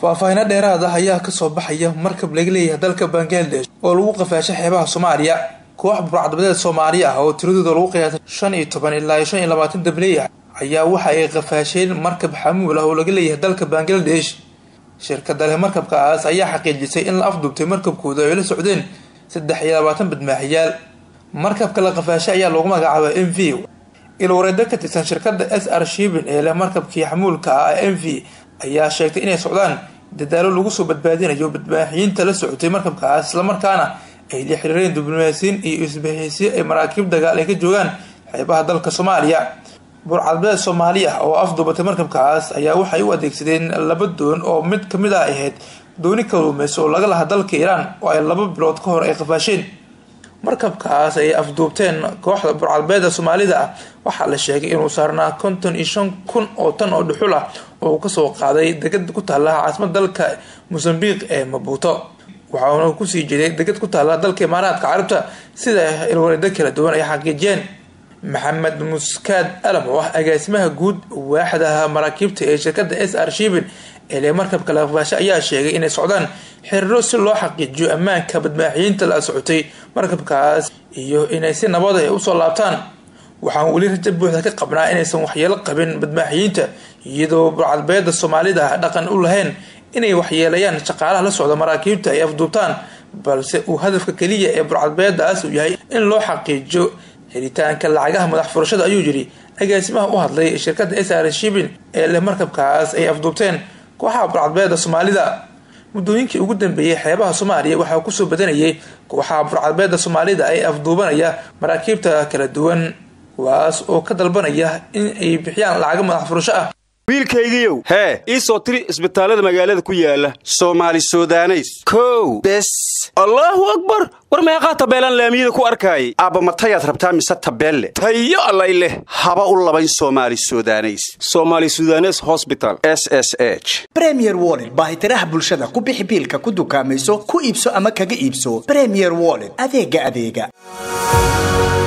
faahfaahino dheeraad ah ayaa kasoo baxaya markab laga leeyahay dalka bangladesh oo lagu qafaashay xeebaha soomaaliya koox burcadbadeed soomaali ah oo tiradooda lagu qiyaasay shan iyo toban ilaa iyo shan iyo labaatan dabley ah ayaa waxa ay qafaasheen markab xamuul ah oo laga leeyahay dalka bangladesh shirkada leh markabkaas ayaa xaqiijisay in la afduubtay markabkooda ay la socdeen saddex iyo labaatan badmaaxiyaal markabka la qafaashay ayaa loogu magacaabay m v ilwareedo ka tirsan shirkada s r shibin ee leh markabkii xamuulka ah m v ayaa sheegtay inay socdaan dadaalo lagu soo badbaadinayo badmaaxiyiinta la socotay markabkaas islamarkaana ay la xiriireen diblomaasiin iyo isbahaysiyo ay maraakiib dagaal ay ka joogaan xeebaha dalka soomaaliya burcadbeed soomaali ah oo afduubatay markabkaas ayaa waxay u adeegsadeen laba doon oo mid kamid ah ahayd dooni kaluumeyso oo laga lahaa dalka iiraan oo ay laba bilood ka hor ay qafaasheen markabkaas ay afduubteen kooxda burcadbeeda soomaalida ah waxaa la sheegay inuu saarnaa konton iyo shan kun oo tan oo dhuxul ah oo uu kasoo qaaday degad ku taala caasimada dalka mosambiq ee mabuuto waxauna kusii jeeday degad ku taala dalka imaaraadka carabta sida ilwareedo kala duwan ay xaqiijiyeen maxamed muskaad alam oo ah agaasimaha guud waaxda maraakiibta ee shirkada s r shibin eele markabka laqafaasho ayaa sheegay inay socdaan xiriiro si loo xaqiijiyo ammaanka badmaaxiyiinta la socotay markabkaas iyo inay si nabad ah usoo laabtaan waxaan weli raja buuxda ka qabnaa inaysan waxyeelo qabin badmaaxiyiinta iyadoo burcadbeeda soomaalida dhaqan u lahayn inay waxyeelayaan shaqaalaha la socda maraakiibta ay afduubtaan balse uu hadafka keliya ee burcadbeedaas uu yahay in loo xaqiijiyo helitaanka lacagaha madax furashada ayuu yidhi agaasimaha u hadlay shirkada s r shibin ee leh markabkaas ay afduubteen kooxaha burcadbeeda soomaalida muddooyinkii ugu dambeeyey xeebaha soomaaliya waxaa kusoo badanayay kooxaha burcadbeeda soomaalida ee afduubanaya maraakiibta kala duwan kuwaas oo ka dalbanaya in ay bixiyaan lacaga madax furasho ah wiilkaygiiow hee ii soo tiri isbitaallada magaalada ku yaala soomaali sudaneys kow bes allaahu akbar war meeqaa tabeelaan laamiyada ku arkaayay aabbamatayaad rabtaa mise tabeelle tayo allay leh haba u labayn soomaali sudaneys somaali sudanes hosbital s s h bremier wollet baahitiraha bulshada ku bixi biilka ku dukaamayso ku iibso ama kaga iibso bremier wollet adeega adeega